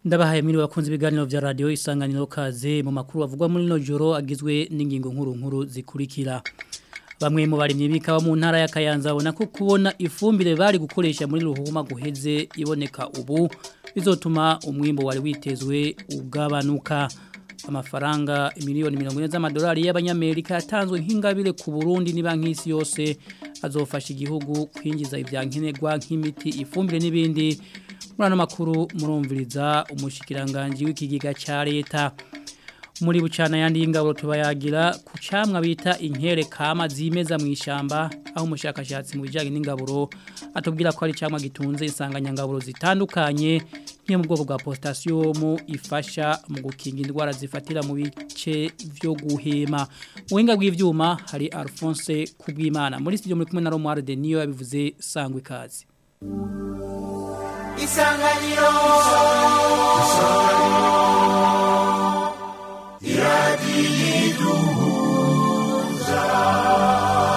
Ndabahaye mwiri wakunze ibiganiro vya radio isanganiro kaze mu makuru bavugwa muri no joro agizwe n'ingingo nkuru nkuru zikurikira. Bamwe mu barimyi bikawa mu ntara ya Kayanza babona ko kubona ifumbire bari gukoresha muri ruhuma guheze iboneka ubu bizotuma umwimbo wari witezwe ugabanuka amafaranga miliyoni 40 z'amadolari y'abanyamerika yatanzwe nk'ingabire ku Burundi ni banki isi yose azofasha igihugu kwinjiza ivyankenerwa nk'imiti ifumbire n'ibindi muri ano makuru murumviriza umushikiranganje w'ikigiga ca leta muri bucana yandi y'ingabo tubayagira ku camwa bita inkere kama zimeza mu ishamba aho umushakashatsi mu bijanye n'ingaburo atubwira ko ari camwa gitunze insanganyangaburo zitandukanye nke mu bwoko bwa potassium ifasha mu gukinga indwara zifatira mu bice byo guhema ubuhinga bw'ivyuma hari Alphonse Kubwimana muri studio muri kumwe na Romuald Denio yabivuze sangwe kazi Isanganiro Iradiduza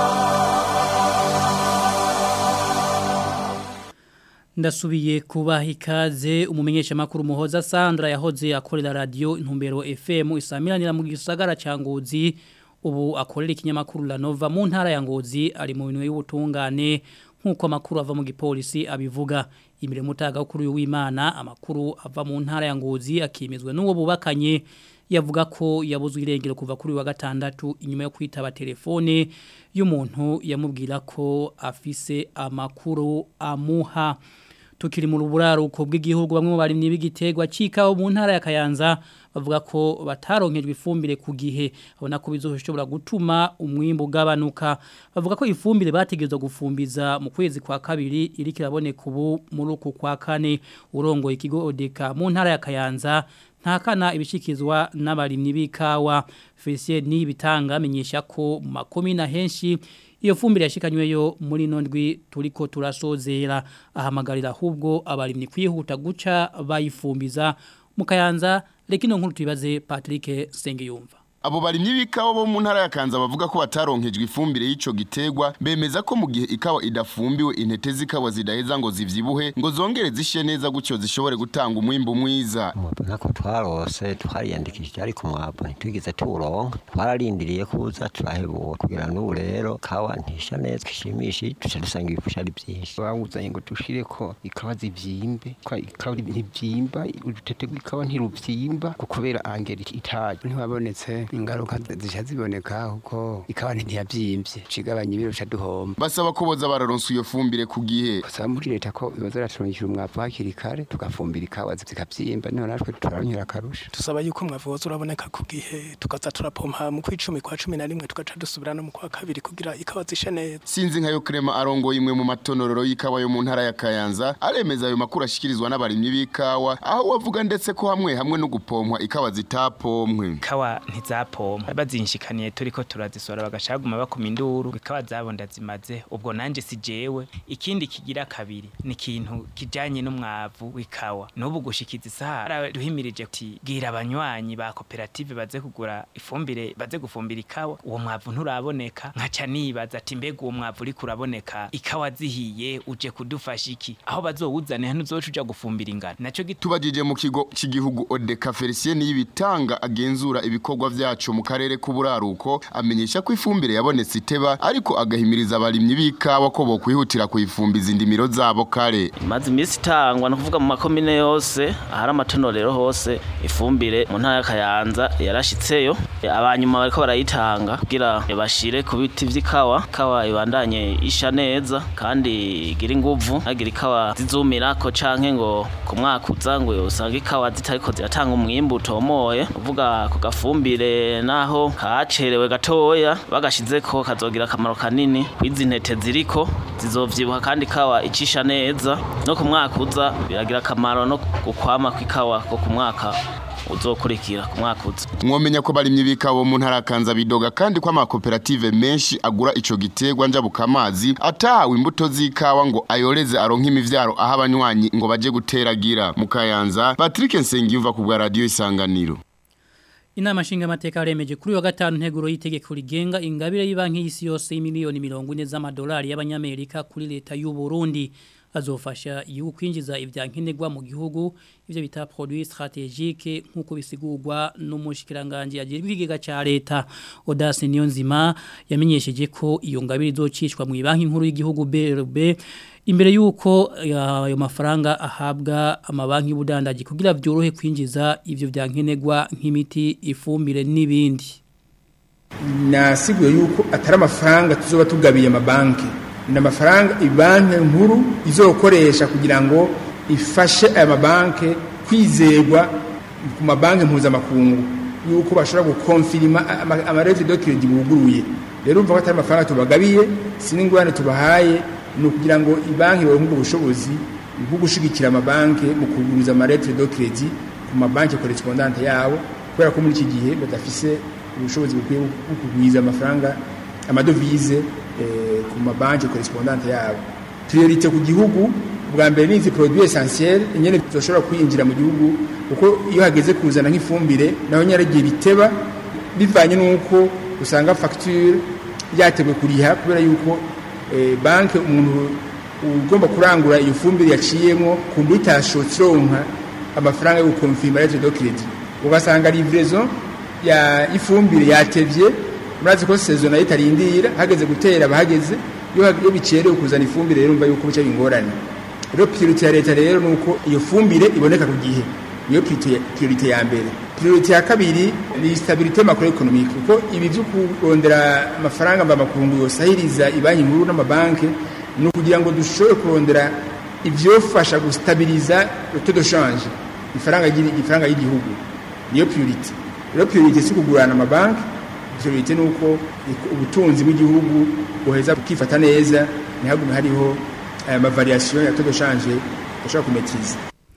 Ndasubiye kubaha ikaze umumenyesha makuru muhoza Sandra yahoze akorera radio intumbero FM isamiranira mu gisagara ca Ngozi ubu akorera ikinyamakuru La Nova mu ntara ya Ngozi ari mu bintu y'ubutungane nkuko amakuru ava mu gipolisi abivuga imire mutaga kuri uyu w'Imana amakuru ava mu ntara ya Ngozi akimizwe n'uwo bubakanye yavuga ko yabuzwe irengero kuva kuri wa gatandatu inyuma yo kwitaba telefone y'umuntu yamubwira ko afise amakuru amuha tukiri mu ruburaruko bw'igihugu bamwe mu barimyi b'igitegwa cikaho mu ntara ya Kayanza bavuga ko bataronkejwe ifumbire ku gihe abona ko bizoshobora gutuma umwimbo ugabanuka bavuga ko ifumbire bategezwe gufumbiza mu kwezi kwa kabiri iri kiraboneka ubu muri uku kwa kane urongoye ikigo odeka mu ntara ya Kayanza ntakana ibishikizwa n'abarimyi b'ikawa Felicien ni bitanga amenyesha ko mu makomina henshi iyo fumbire yashikanyweyo muri nondwi turiko turasozera ahamagarira ahubwo abarimyi kwihuta guca bayifumbiza mukayanza rekino nkuru tubibaze Patrick Sengiyumva Abo barimyi b'ikawa bo mu ntara ya Kanza bavuga ko bataronkejwe ifumbire y'ico gitegwa bemeza ko mu gihe ikawa idafumbiwe intete zikawa zidaheza ngo zivyibuhe ngo zongere zishe neza gutyo zishobore gutanga umwimbu mwiza nako twarose twariyandikishije ariko mwabu ntitwigeze turonka twararindiriye kuza turahebura kugira n'ubu rero kawa ntisha neza ishimishije duca dusanga ibifusha ari byinshi bawuzanye ngo dushire ko ikawa zivyimbe ko ikawa ntivyimba urutete rw'ikawa ntiruvyimba kubera angera itaje ntiwabonetse ingaruka zisha ziboneka kuko ikawa ntiyavyimbye cigabanya ibiro ca duhomba basaba ko boza bararonsa iyo fumbire ku gihe basaba muri leta ko bibaza raturonkera umwavu hakiri kare tugafumbira ikawa zikavyimba niho natwe turaronkera akarusha tusaba yuko umwavu woza uraboneka ku gihe tukaza turapompa mu kwicumi kwa cumi na rimwe tugaca dusubira no mu kwa kabiri kugira ikawa zishe neza sinzi nka yo krema arongoye imwe mu matonororo y'ikawa yo mu ntara ya Kayanza aremeza ayo makuru ashikirizwa n'abarimyi b'ikawa aho wavuga ndetse ko hamwe hamwe no gupompwa ikawa zitapomwe ikawa ntizapompa bazinshikaniye turiko turazisora bagashaguma bakoma induru ikawa zabo ndazimaze ubwo nanje si jewe ikindi kigira kabiri ni ikintu kijanye n'umwavu w'ikawa n'ubu gushikiza isaha duhimirije ati bwira abanywanyi ba koperative baze kugura ifumbire baze gufumbira ikawa uwo mwavu nturaboneka nkaca nibaza ati mbega uwo mwavu uriko uraboneka ikawa zihiye uje kudufasha iki aho bazowuzane hano uzoca uja gufumbira ingano naco tubajije mu kigo cy'igihugu Odeka Felicien y'ibitanga agenzura ibikorwa vyacu mu karere k'uburaruko amenyesha ko ifumbire yabonetse iteba ariko agahimiriza abarimyi b'ikawa ko bokwihutira kuyifumbiza indimiro zabo kare imaze iminsi itangwa no kuvuga mu makomine yose ahari amatonorero hose ifumbire mu ntara y'akayanza yarashitseyo abanyuma bariko barayitanga kugira bashire ku biti vy'ikawa ikawa ibandanye isha neza kandi igira inguvu hagira ikawa zizumirako canke ngo ku mwaka uza ngo usanga ikawa zitariko ziratanga umwimbu utomoye uvuga ku gafumbire naho kacerewe gatoya bagashizeko kazogira akamaro kanini kwizi ntete ziriko zizovyibuha kandi ikawa icisha neza no ku mwaka uza biragira akamaro no gukwama kw'ikawa ko ku mwaka uzokurikira ku mwaka uza mwomenya ko barimye bikawo mu ntara kanza bidoga kandi ko amakoperative menshi agura ico gitegwa njabuka amazi atahawe imbuto z'ikawa ngo ayoreze aronke imivyaro aho abanywanyi ngo baje guteragira mu kayanza Patrick Nsengiyumva ku bwa radio isanganiro Inama nshinga mateka remeje kuri wa gatanu nteguro y'itegeko rigenga ingabire y'banki y'isi yose y'imiliyoni 40 z'amadolari y'abanyamerika kuri leta y'u Burundi azofasha igihugu kwinjiza ivyankenerwa mu gihugu ivyo bita produit stratégique nkuko bisigurwa n'umushikiranganje agira ibigega ca leta Audace Niyonzima yamenyesheje ko iyo ngabire izocishwa mu banki nkuru y'igihugu BRB imbere yuko ayo mafaranga ahabwa amabanki y'ubudandaji kugira vyorohe kwinjiza ivyo vyankenerwa nk'imiti ifumbire n'ibindi nasiguye yuko atari amafaranga tuzoba tugabiye amabanki ni amafaranga ibanki nkuru izokoresha kugira ngo ifashe aya mabanki kwizerwa ku mabanki mpuzamakungu yuko bashobora gukonfirima amarete do kiredi buguruye rero umva ko atari amafaranga tubagabiye si n'ingurane tubahaye ni ukugira ngo ibanki baronke ubwo bushobozi bwo gushigikira amabanki mu kuguriza amarete do kiredi ku mabanki korespondante yabo kubera ko muri iki gihe badafise ubushobozi bukwiye bwo kugwiza amafaranga amadovize ku mabanki korespondante yabo priorite ku gihugu bwa mbere ni izi produit essentiel nyene zoshobora kwinjira mu gihugu kuko iyo hageze kuzana nk'ifumbire naho nyaragiye biteba bivanye n'uko usanga facture yateguwe kuriha kubera yuko banki umuntu ugomba kurangura iyo fumbire yaciyemo kumva itashotse ironka amafaranga yo gukonfirma rete do credit ugasanga livraison ya ifumbire yatevye murazi ko saison nayo itarindira hageze gutera abahageze iyo bicerewe kuzana ifumbire rero umva yuko bica bingorane rero priorite ya leta rero nuko iyo fumbire iboneka ku gihe niyo priorite ya mbere priorite ya kabiri ni stabilité macroeconomique kuko ibi byo kurondera amafaranga mba makungu yosahiriza ibanki nkuru n'amabanki ni ukugira ngo dushobore kurondera ivyofasha gustabiliza le taux de change ifaranga ifaranga y'igihugu niyo priorite rero priorite si kugurana amabanki priorite ni uko ubutunzi bw'igihugu buheza bukifata neza ntihagume hariho aya mavariation ya taux de change ashobora kumetiza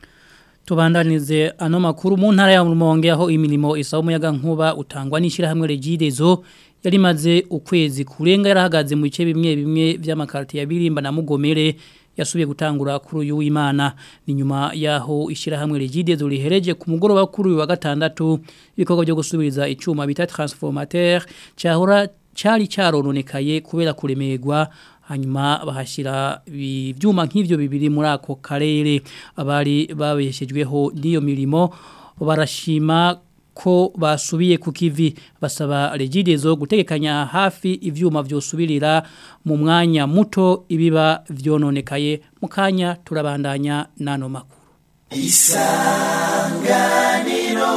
Tubandanize ano makuru mu ntara ya Rumonge aho imirimo isaba umuyaga nkuba utangwa n'ishirahamwe Regidezo yari maze ukwezi kurenga yarahagaze mu bice bimwe bimwe by'amakarti ya Birimba na Mugomere yasubiye gutangura kuri uyu w'Imana ni nyuma yaho ishirahamwe Regidezo rihereje ku mugoroba kuri uyu wa gatandatu ibikorwa byo gusubiriza icuma bita transformateur cyahora cyari cyarononekaye kubera kuremerwa hanyuma bahashyira ibyuma nk'ibyo bibiri muri ako karere abari babeshejweho n'iyo mirimo barashima ko basubiye ku kivi basaba regidezo gutegekanya hafi ivyuma vyosubirira mu mwanya muto ibiba vyononekaye mu kanya turabandanya nano makuru isanganiro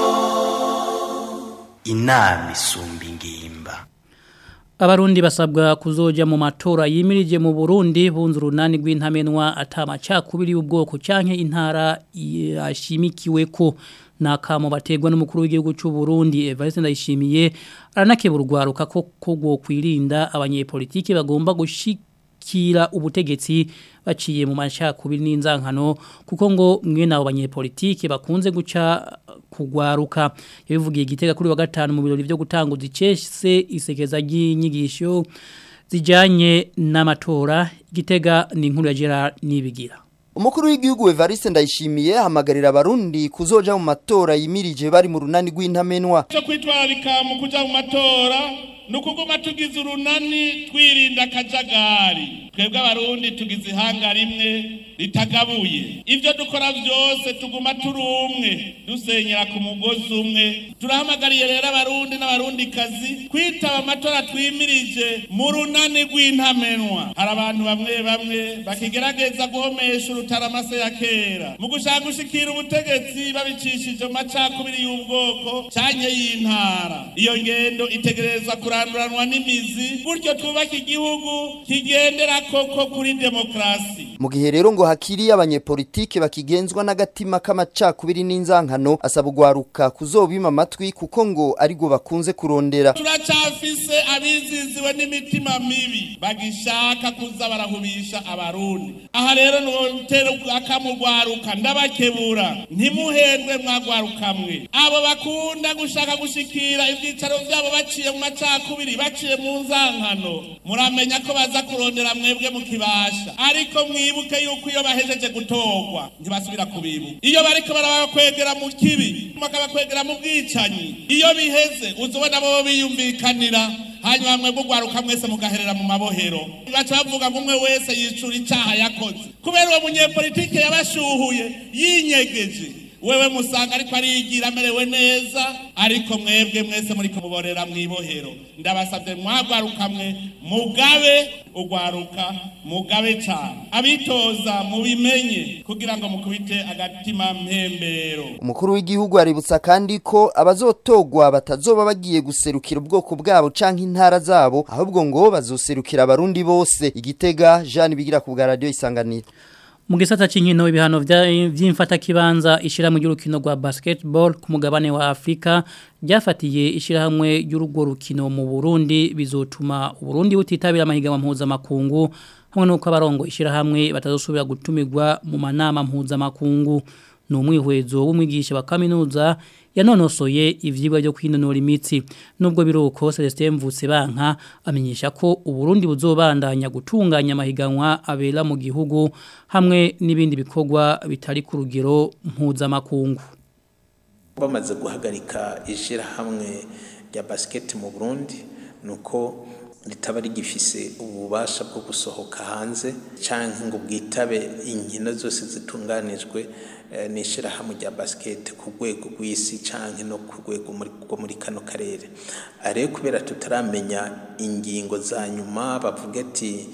inama isumba ingimba Abarundi basabwa kuzoja mu matora yimirije mu Burundi bunze urunani rw'intamenwa atama cakubiri y'ubwoko canke intara yashimikiwe ko nakamo bategwa n'umukuru w'igihugu cy'u Burundi Evariste Ndayishimiye aranakeburwaruka ko kugwo kwirinda abanyepolitike bagomba gushikira ubutegetsi baciye mu macakubiri n'inzankano kuko ngo mwe nabo banyepolitike bakunze guca kugwaruka yabivugiye gitega kuri wa gatanu mu birori byo gutanguza icese isekeza ry'inyigisho zijanye n'amatora gitega ni inkuru ya Gerard nibigira Umukuru w'igihugu Evariste Ndayishimiye hamagarira abarundi kuzoja mu matora yimirije bari mu runani rw'intamenwa. Cyo kwitwararika mu kuja mu matora nukuguma tugize urunani twirinda akajagari twebwe abarundi tugize ihanga rimwe ritagabuye ibyo dukora byose tuguma turi umwe dusenyera ku mugozi umwe turahamagariye rero abarundi n'abarundikazi kwitaba amatora twimirije mu runani rw'intamenwa hari abantu bamwe bamwe bakigerageza guhomesha urutaramase ya kera mu gushaka gushikira ubutegetsi babicishije mu macakubiri y'ubwoko cyanye y'intara iyo ngendo itegereza kuranduranwa n'imizi gutyo twubake igihugu kigendera koko kuri demokarasi mu gihe rero ngo hakiri abanyepolitike bakigenzwa n'agatima k'amacakubiri n'inzankano asaba ugwaruka kuzobima amatwi kuko ngo ariko bakunze kurondera turacafise abiziziwe n'imitima mibi bagishaka kuza barahubisha abarundi aha rero notera akamugwaruka ndabakebura ntimuhendwe mwagwarukamwe abo bakunda gushaka gushikira ivyicaro vyabo baciye mu macakubiri baciye mu nzankano muramenya ko baza kurondera mwebwe mu kibasha ariko mwibuke yuko iyo bahejeje gutorwa ntibasubira kubibuka iyo bariko barabakwegera mu kibi bakabakwegera mu bwicanyi iyo biheze uzobona bo biyumvikanira hanyuma mwebwe ugwaruka mwese mugaherera mu mabohero baca bavuga ngo umwe wese yicura icaha yakoze kubera uwo munyepolitike yabashuhuye yinyegeje wewe musanga ariko ariyigira amerewe neza ariko mwebwe mwese muri kumuborera mwibohero ndabasabye mwagwaruka mwe mugabe ugwaruka mugabe cyane abitoza mubimenye kugira ngo mukubite agatima mpembero umukuru w'igihugu aributsa kandi ko abazotogwa batazoba bagiye guserukira ubwoko bwabo canke intara zabo ahubwo ngo bazoserukira abarundi bose igitega Jean bigira ku bwa radio isanganiro mu gisata cy'inkino ibihano by'imfata kibanza ishyirahamwe ry'urukino rwa basketball ku mugabane wa Afrika ryafatiye ishyirahamwe ry'urugo rukino mu Burundi bizotuma Burundi butitabira amahiganwa mpuzamakungu hamwe nuko abarongo ishyirahamwe batazosubira gutumirwa mu manama mpuzamakungu ni umwihwezo w'umwigisha wa kaminuza yanonosoye ivyigwa byo kwinonora imitsi nubwo biruko Celestin Mvutse banka amenyesha ko uburundi buzobandanya gutunganya amahiganwa abera mu gihugu hamwe n'ibindi bikorwa bitari ku rugero mpuzamakungu bamaze guhagarika ishyirahamwe rya basket mu Burundi nuko ritaba rigifise ububasha bwo gusohoka hanze canke ngo bwitabe inkino zose zitunganijwe n'ishyirahamwe rya basket ku rwego rw'isi canke no ku rwego rwo muri kano karere ariko kubera tutaramenya ingingo za nyuma bavuga ati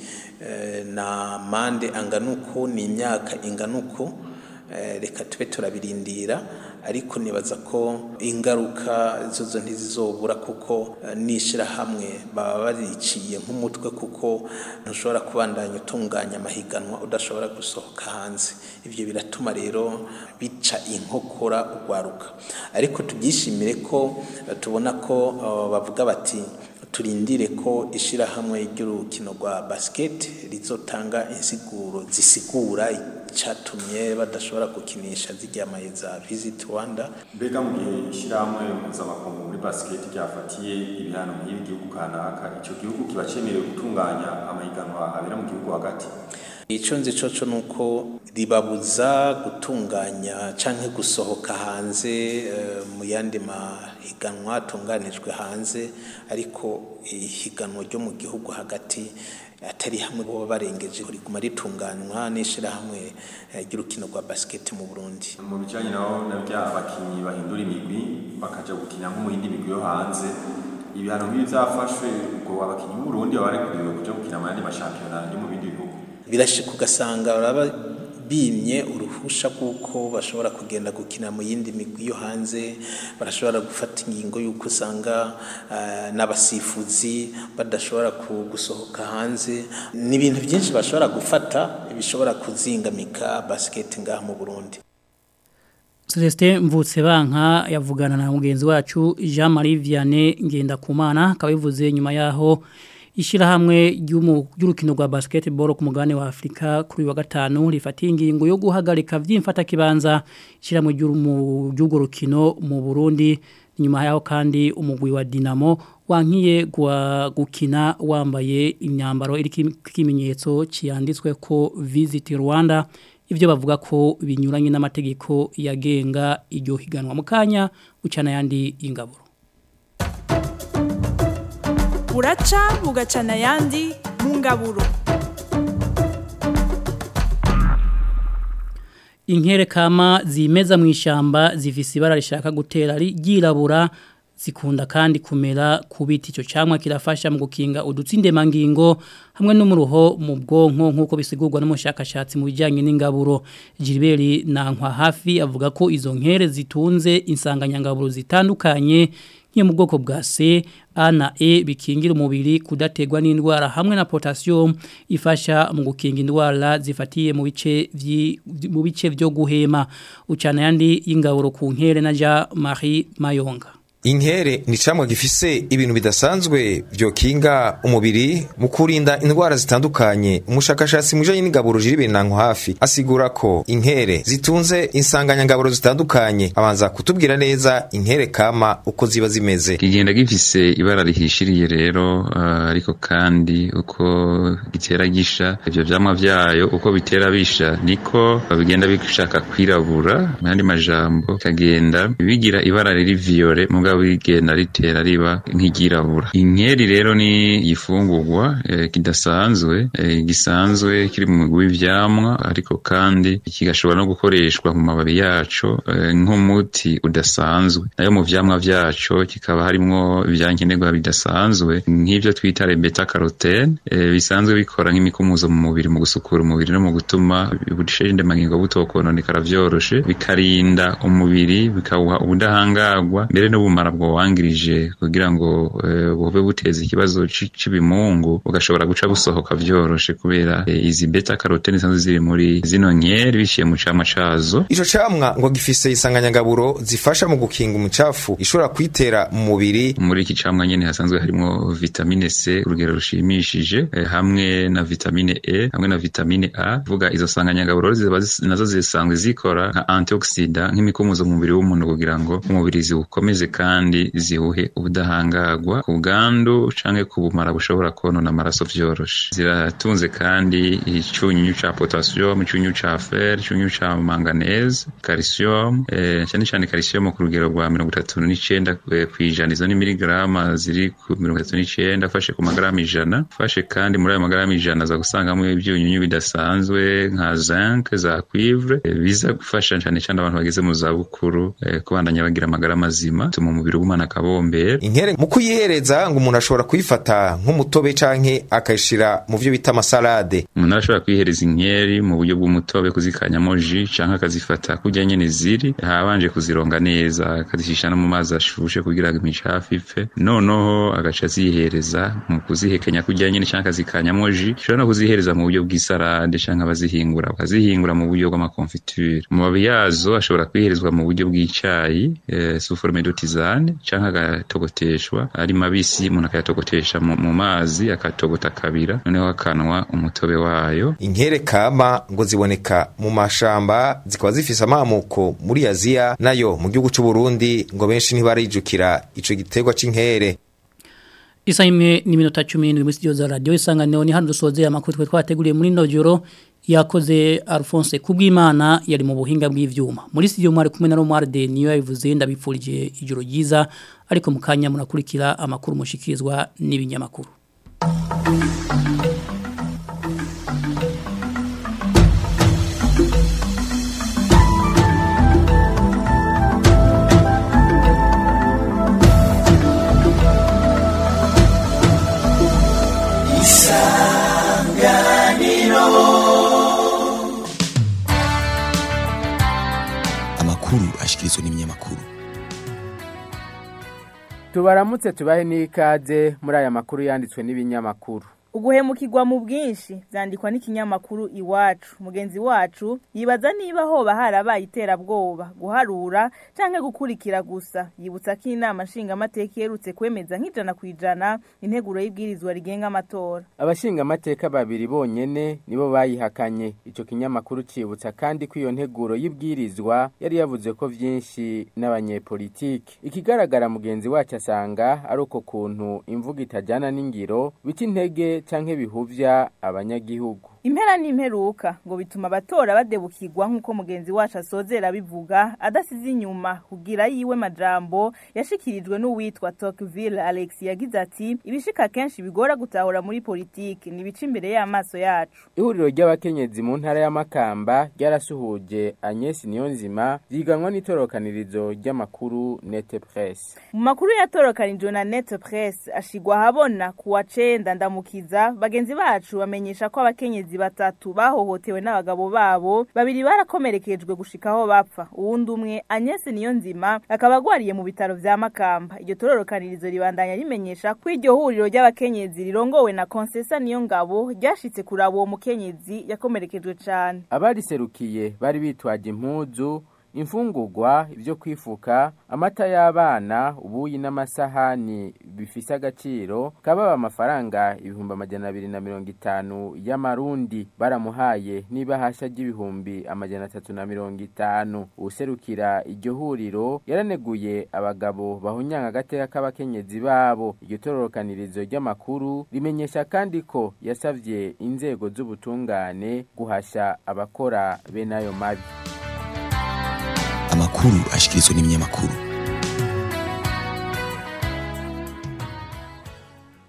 na mande angana uko ni imyaka ingana uko reka tube turabirindira ariko nibaza ko ingaruka zozo ntizizobura kuko n'ishyirahamwe baba bariciye nk'umutwe kuko ntushobora kubandanya utunganya amahiganwa udashobora gusohoka hanze ibyo biratuma rero bica inkokora urwaruka ariko tubyishimire ko tubona ko bavuga bati turindire ko ishyirahamwe ry'urukino rwa basiketi rizotanga insiguro zisigura icyatumye badashobora gukinisha zijyamaye za visit rwanda mbega mu gihe ishyirahamwe mpuzamakungu muri basiketi ryafatiye ibihano nk'ibi gihugu kanaka icyo gihugu kiba cyemerewe gutunganya amahiganwa abera mu gihugu hagati icyo nzi cyo ni uko ribabuza gutunganya cyangwa gusohoka hanze mu yandi mahiganwa atunganijwe hanze ariko ihiganwa ryo mu gihugu hagati atari hamwe bo barengeje riguma ritunganywa n'ishyirahamwe ry'urukino rwa basiketi mu Burundi mu bijyanye naho na bya abakinnyi bahindura imigwi bakajya gukina nko mu yindi migwi yo hanze ibihano nk'ibi byafashwe ubwo abakinnyi b'u Burundi baba barekuriwe kujya gukina mu yandi mashampiyona yo mu bindi bihugu birashika ugasanga baraba bimye uruhusha kuko bashobora kugenda gukina mu yindi migwi yo hanze barashobora gufata ingingo y'uko usanga uh, n'abasifuzi badashobora gusohoka hanze ni ibintu byinshi bashobora gufata bishobora kuzingamika basket ngaha mu Burundi Celestin Mvutse banka yavugana na mugenzi wacu Jean Marie Vianney Ngendakumana kabivuze nyuma yaho ishirahamwe ry'urukino rwa basketball ku mugabane wa Afrika kuri wa gatanu rifatiye ingingo yo guhagarika vyimfata kibanza ishirahamwe ry'urwo rukino mu Burundi nyuma yaho kandi umugwi wa Dinamo wankiye gukina wambaye imyambaro iri kimenyetso cyanditswe ko Visit Rwanda ibyo bavuga ko binyuranye n'amategeko yagenga iryo higanwa mu kanya ucana yandi ingaburo buraca bugacana ayandi mu ngaburo inkere kama zimeza mu ishyamba zifise ibara rishaka gutera ryirabura zikunda kandi kumera ku biti icyo cyangwa kirafasha mu gukinga udutsindemangingo hamwe n'umuruho mu bwonko nk'uko bisigurwa n'umushakashatsi mu bijyanye n'ingaburo Gilbert Nankwa hafi avuga ko izo nkere zitunze insanganyangaburo zitandukanye nk'iyo mu bwoko bwa C A na E bikingira umubiri kudategwa n'indwara hamwe na potassium ifasha mu gukinga indwara zifatiye mu bice mu bice byo guhema ucana yandi y'ingaburo ku nkere na Jean Marie Mayonga Inkere ni camwa gifise ibintu bidasanzwe vyokinga umubiri mu kurinda indwara zitandukanye umushakashatsi mujanye n'ingaburo jiri binanko hafi asigura ko inkere zitunze insanganyangaburo zitandukanye abanza kutubwira neza inkere kama uko ziba zimeze kigenda gifise ibara rihishiriye rero uh, ariko kandi uko gitera gisha ivyo vyamwa vyayo uko bitera bisha niko bigenda bishaka kwirabura mu yandi majambo kagenda bigira ibara riri viyore muga mugabo igenda ritera riba nk'iryirabura inkeri rero ni igifungurwa eh, kidasanzwe eh, gisanzwe kiri mu mugwi w'ivyamwa ariko kandi kigashobora no gukoreshwa mu mababi yaco eh, nk'umuti udasanzwe nayo mu vyamwa vyaco kikaba harimwo ivyankenerwa bidasanzwe nk'ivyo twita beta carotene eh, bisanzwe bikora nk'imikumuzo mu mubiri mu gusukura umubiri no mu gutuma ubusheje ndemangingo butokononekara vyoroshe bikarinda umubiri bikawuha ubudahangarwa mbere n'ubumara bwowangirije kugira ngo eh, bube buteza ikibazo ci- c'ibimungu bugashobora guca busohoka vyoroshe kubera eh, izi beta carotene zisanzwe ziri muri zino nkeri biciye mu camwa cazo Ico camwa ngo gifise isanganyangaburo zifasha mu gukinga umucafu ishobora kwitera mu mubiri muri iki camwa nyene hasanzwe harimo vitamine C urugero rushimishije eh, hamwe na vitamine E hamwe na vitamine A vuga izo sanganyangaburo ziba zis- nazo zisanzwe zikora nka antioxida nk'imikumuzo mu mubiri w'umuntu kugira ngo umubiri ziwukomeze kandi ziwuhe ubudahangarwa ku bwandu canke ku bumara bushobora konona amaraso vyoroshe ziratunze kandi icunyunyu ca potassium icunyunyu ca fer icunyunyu ca manganese calcium eh, cyane cyane calcium ku rugero rwa mirongo itatu n'icenda eh, kw'ijana izo ni miligrama ziri ku mirongo itatu n'icenda afashe ku magarama ijana ufashe kandi muri ayo magarama ijana za gusangamo ibyunyunyu bidasanzwe nka zinc za cuivre eh, biza gufasha cyane cyane abantu bageze mu zabukuru eh, kubandanya bagira amagara mazima tuma umubiri ugumana akabombera inkere mu kuyihereza ngo umuntu ashobora kuyifata nk'umutobe canke akayishira mu vyo bita amasalade umuntu arashobora kwihereza inkeri mu buryo bw'umutobe kuzikanyamo ji canke akazifata kurya nyene ziri habanje kuzironga neza akazishisha no mu mazi ashushe kugira ngo imicafu ipfe noneho agaca azihereza mu kuzihekenya kurya nyene canke akazikanyamo ji ashobora no kuzihereza mu buryo bw'isarade canke abazihingura bakazihingura mu buryo bw'amakonfiture amababi yazo ashobora kwiherezwa mu buryo bw'icayi eh, sous forme de tisane canke agatogoteshwa ari mabisi umuntu akayatogotesha mu, mu mazi akatogota akabira noneho akanwa umutobe wayo inkere kama ngo ziboneka mu mashamba zikaba zifise amamuko muri aziya nayo mu gihugu c'u Burundi ngo benshi ntibarijukira ico giterwa c'inkere Isa imwe ni minota 10 muri studio za radio isanganiro ni hano dusoze amakuru twe twateguriye muri nojoro yakoze Alphonse Kubwimana yari mu buhinga bw'ivyuma muri studio mwari kumwe na Romualde niyo yabivuze ndabipfurije ijoro ryiza ariko mukanya murakurikira amakuru mushikirizwa n'ibinyamakuru amakuru ashikirizwa n'ibinyamakuru tubaramutse tubahe n'ikaze muri aya makuru yanditswe n'ibinyamakuru uguhemukirwa mu bwinshi byandikwa n'ikinyamakuru iwacu mugenzi wacu yibaza niba hoba harabaye iterabwoba guharura cyangwa gukurikira gusa yibutsa ko inama nshingamateka iherutse kwemeza nk'ijana ku ijana integuro y'ibwirizwa rigenga amatora abashingamateka babiri bonyene nibo bayihakanye ico kinyamakuru cibutsa kandi ko iyo nteguro y'ibwirizwa yari yavuze ko vyinshi n'abanyepolitiki ikigaragara mugenzi wacu asanga ari uko kuntu imvugo itajana n'ingiro bita intege canke bihuvya abanyagihugu impera n'imperuka ngo bituma abatora badebukirwa nk'uko mugenzi wacu asozera bivuga adasize inyuma kugira yiwe majambo yashikirijwe n'uwitwa Tocqueville Alex yagize ati ibishika kenshi bigora gutahura muri politiki ni bica imbere y'amaso yacu ihuriro ry'abakenyezi mu ntara y'amakamba ryarasuhuje Agnes Niyonzima ryiganwa n'itorokanirizo ry'amakuru Net Press mu makuru yatorokanijwe na Net Press ashigwa habona kuwa cenda ndamukiza bagenzi bacu bamenyesha ko abakenyezi batatu bahohotewe n'abagabo babo babiri barakomerekejwe gushika aho bapfa uwundi umwe Agnes Niyonzima akaba agwariye mu bitaro vya Makamba iryo tororokanirizo ribandanya rimenyesha ko iryo huriro ry'abakenyezi rirongowe na Konsesa Niyongabo ryashitse kuraba uwo mukenyezi yakomerekejwe cane abariserukiye bari bitwaje impuzu imfungurwa ibyo kwifuka amata y'abana ubuyi n'amasahani bifise agaciro kababa amafaranga ibihumbi amajana abiri na mirongo itanu y'amarundi baramuhaye n'ibahasha ry'ibihumbi amajana atatu na mirongo itanu uwuserukira iryo huriro yaraneguye abagabo bahunyanga agateka k'abakenyezi babo iryo tororokanirizo ry'amakuru rimenyesha kandi ko yasavye inzego z'ubutungane guhasha abakora bene ayo mabi amakuru ashikirizwa n'ibinyamakuru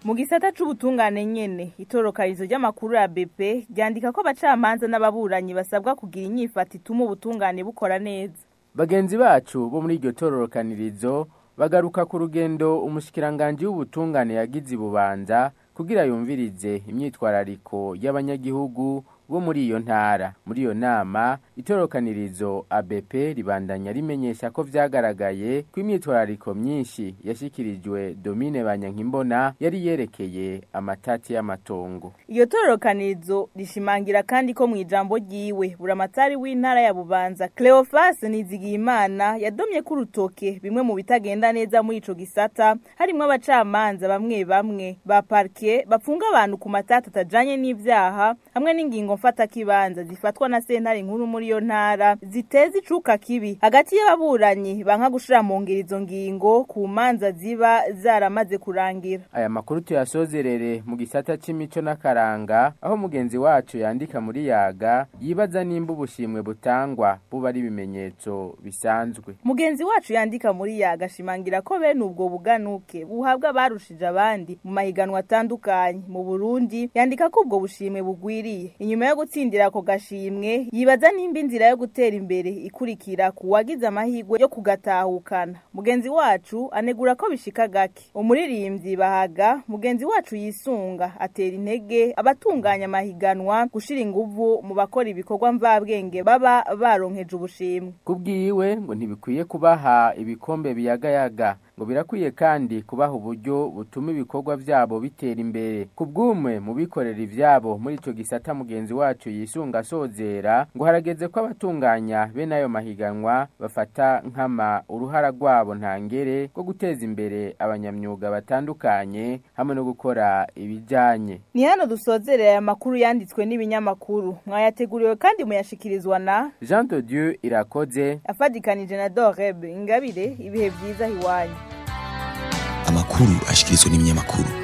mu gisata c'ubutungane nyene itorokanizo ry'amakuru ya BP ryandika ko abacamanza n'ababuranyi basabwa kugira inyifata ituma ubutungane bukora neza bagenzi bacu bo muri iryo tororokanirizo bagaruka ku rugendo umushikiranganje w'ubutungane yagize ibubanza kugira yumvirize imyitwarariko y'abanyagihugu bo muri iyo ntara muri iyo nama itorokanirizo ABP ribandanya rimenyesha ko vyagaragaye ko imyitwarariko myinshi yashikirijwe Domine Banyankimbona yari yerekeye amatati y'amatongo iyo tororokanirizo rishimangira kandi ko mu ijambo ryiwe buramatari w'intara ya Bubanza Cleophas Nizigiyimana yadomye ku rutoke bimwe mu bitagenda neza muri ico gisata harimo abacamanza bamwe bamwe ba parquet bapfunga abantu ku matata atajanye n'ivyaha hamwe n'ingingo mfata kibanza zifatwa na sentare nkuru muri yo ntara ziteza icuka kibi hagati y'ababuranyi banka gushira mu ngiro izo ngingo ku manza ziba zaramaze kurangira aya makuru tuyasozerere mu gisata c'imico n'akaranga aho mugenzi wacu yandika muri yaga yibaza nimba ubushimwe butangwa buba ari ibimenyetso bisanzwe mugenzi wacu yandika muri yaga ashimangira ko bene ubwo buganuke buhabwa abarushije abandi mu mahiganwa atandukanye mu Burundi yandika ko ubwo bushimwe bugwiriye inyuma yo gutsindira ako gashimwe yibaza nimba inzira yo gutera imbere ikurikira ku wagize amahirwe yo kugatahukana mugenzi wacu anegura ko bishika gake umuririmbyi bahaga mugenzi wacu yisunga atera intege abatunganya amahiganwa gushira inguvu mu bakora ibikorwa mvabwenge baba baronkeje ubushimwe kubwiwe ngo ntibikwiye kubaha ibikombe biyagayaga ngo birakwiye kandi kubaha uburyo butuma ibikorwa vyabo bitera imbere kubw'umwe mu bikorera ivyabo muri ico gisata mugenzi wacu yisunga asozera ngo harageze ko abatunganya bene ayo mahiganwa bafata nkama uruhara rwabo ntangere rwo guteza imbere abanyamyuga batandukanye hamwe no gukora ibijanye ni hano dusozerera aya makuru yanditswe n'ibinyamakuru mwayateguriwe kandi muyashikirizwa na Jean de Dieu irakoze afadikanije na Doreb ingabire ibihe vyiza hiwanyu amakuru ashikirizwa n'ibinyamakuru